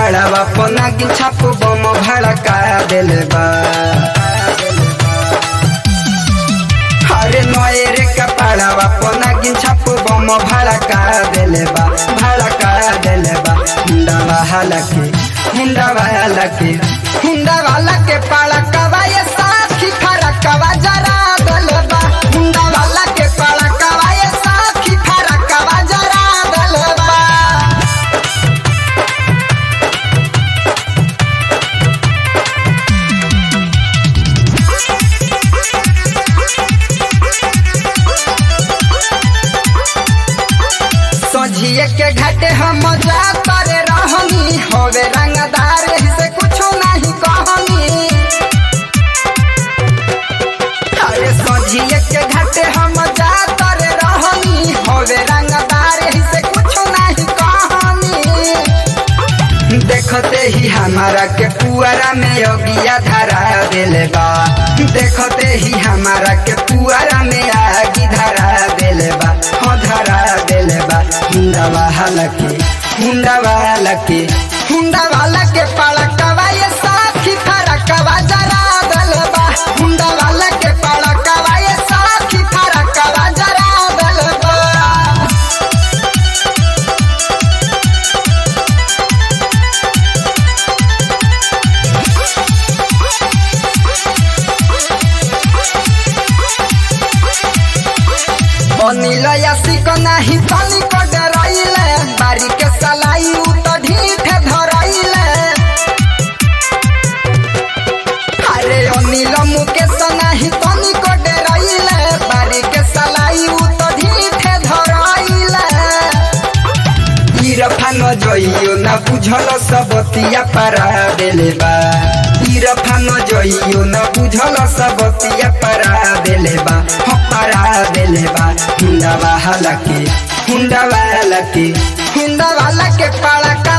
कपड़ावा पना की छाप बम भड़का दिल बा अरे नए रे कपड़ावा पना की छाप बम भड़का दिल बा भड़का दिल बा हुंडा वाला के हुंडा वाला के हुंडा वाला के पड़कवा ये साथी फरकवा जरा दिल बा हुंडा वाला के पड़कवा ये साथी फरकवा जरा दिल बा सझिए के घाटे हम जातर रहनी होवे रंगदार से कुछ नहीं कहनी अरे सझिए के घाटे हम जातर रहनी होवे रंगदार से कुछ नहीं कहनी देखते ही हमारा के पुआरा में योगिया धरा दिले बा देखते ही हमारा के पुआरा में आगी धरा दिले बा हो धरा दिले बा हुंडा वाला के हुंडा वाला के हुंडा वाला के पड़कवा ये साथी फरकवा जरा दिले बा हुंडा वाला के पड़कवा ये साथी फरकवा जरा दिले बा अनिल यासिक नाही तनी को डराइले बारी के सलाई उ तो ढीठ धराइले अरे अनिल मुकेश नाही तनी को डराइले बारी के सलाई उ तो ढीठ धराइले इरफा न जइयो ना बुझल सबतिया पारा देले बा इरफा न जइयो ना बुझल सबतिया पारा देले बा हो पारा देले बा हुंडा वाला के हुंडा वाला के हुंडा वाला के पाला का